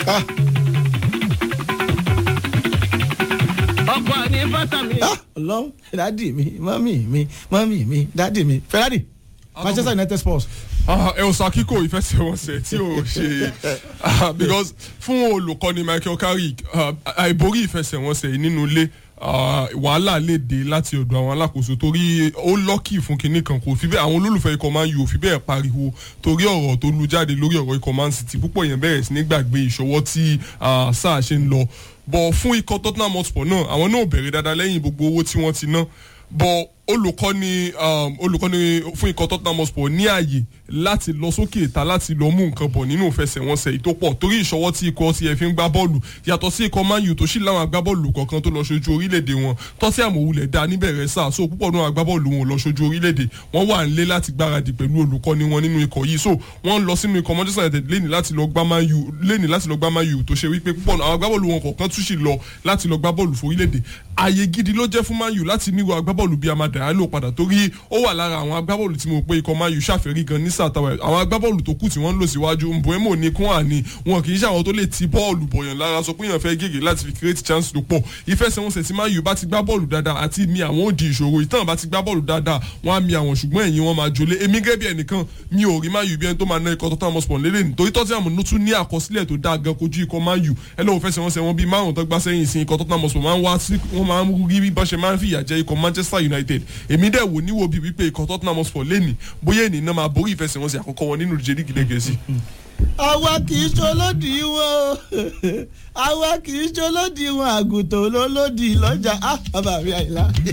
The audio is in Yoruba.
ọkọ ní fásitì. ọlọ́run dádì mi mọ́mì mi mọ́mì mi dádì mi ferrari manchester united sports. ẹ ò sọ kíkó ìfẹsẹ̀wọnsẹ̀ tí ò ṣe ah, because fún olùkọ́ni michael carrick ah, àìborí ìfẹsẹ̀wọnsẹ̀ yìí nínú ilé ah, wàhálà lè dé láti ọ̀dọ̀ àwọn alákòóso torí ó lọ́kì fún kinní kan kò fi bẹ́ẹ̀ àwọn olólùfẹ́ ikọ̀ man u ò fi bẹ́ẹ̀ pariwo torí ọ̀rọ̀ tó lu jáde lórí ọ̀rọ̀ ikọ̀ man city púpọ̀ yẹn bẹ̀rẹ̀ sí ní gbàgbé ìṣọwọ́ tí ah, sáà ṣe ń lọ bọ̀ fún ikọ̀ tottenham hotspur náà àwọn náà ò bẹ̀rẹ̀ dáadáa lẹ́yìn gbogbo owó tí wọ́n ti ná bọ̀ olùkọ́ni um, olùkọ́ni fún ikọ̀ tottenham hotspur ní ààyè láti lọ sókè ìta láti lọ mú nǹkan bọ̀ nínú ìfẹsẹ̀wọnsẹ̀ yìí tó pọ̀ torí ìṣọwọ́ tí ikọ̀ ti ẹ̀ fi ń gbá bọ́ọ̀lù yàtọ̀ sí ikọ̀ man u tó sì láwọn agbábọ́ọ̀lù kọ̀ọ̀kan tó lọ ṣojú orílẹ̀-èdè wọn tọ́sí àmọ̀wulẹ̀ dá níbẹ̀rẹ̀ sáà so púpọ̀ náà agbábọ́ọ̀lù wọn lọ ṣojú orílẹ̀-èdè wọ́n wà nílé láti gbáradì pẹ̀lú olùkọ́ni wọn nínú ikọ̀ yìí so wọ́n lọ sínú ikọ̀ manchester united lẹ́ni láti lọ gbá man u lẹ́ni láti lọ gbá man u tó ṣe wípé púpọ̀ àwọn agbábọ́ọ̀lù wọn kọ̀ọ̀kan tún sì lọ láti lọ gbá bọ́ọ̀lù forílẹ̀-èdè ààyè gidi ló jẹ́ fún man u láti níwò agbábọ́ọ̀lù bíi amada yalo padà torí ó wà lára àwọn agbábọ́ọ̀lù tí mo pé ikọ̀ man u ṣàfẹ́rí gan ní sàtàwẹ̀ àwọn agbábọ́ọ̀lù tó kù tí wọ́n ń lò síwájú mbọ́ẹ́mọ̀ ní kún àní wọn kì í ṣe àwọn tó lè ti bọ́ọ̀lù bọ̀yàn lára sọ pé èèyàn fẹ́ gègé láti fi create chance tó pọ̀ ìfẹsẹ̀wọnsẹ̀ tí man u bá ti gbá bọ́ọ̀lù dáadáa àti mi àwọn òdì ìṣòro ìtàn bá ti gbá bọ́ọ̀lù dáadáa wọ́n á mi àwọn ṣùgbọ́n ẹ̀yìn wọn máa jolé èmi gẹ́gẹ́ bí ẹnìkan mi ò rí man u bí ẹni tó máa ná ikọ̀ tottenham hotspur lélẹ̀ nítorí tottenham ló tún ní àkọsílẹ̀ tó dáa gan kojú ikọ̀ man u ẹ lọ́wọ́ fẹsẹ̀wọnsẹ̀ wọn bíi márùn-ún tó gbá sẹ́yìn sí ikọ̀ tottenham hotspur máa ń wá sí wọ́n máa ń rí bí bọ́n ṣe máa ń fìyà jẹ ikọ̀ manchester united èmi dẹ̀ wò níwò bíi wípé ikọ̀ tottenham hotspur lẹ́nì bóyá ènìyàn náà máa borí ìfẹsẹ̀wọnsẹ̀ àkọ́kọ́ wọn nínú ìdíje lígì lẹ́gẹ̀ẹ́sì. àwa kì í ṣolódì wọn àwa kì í ṣolódì wọn àgùntàn olólòdì lọ́jà ah bàbá mi àyìnlá.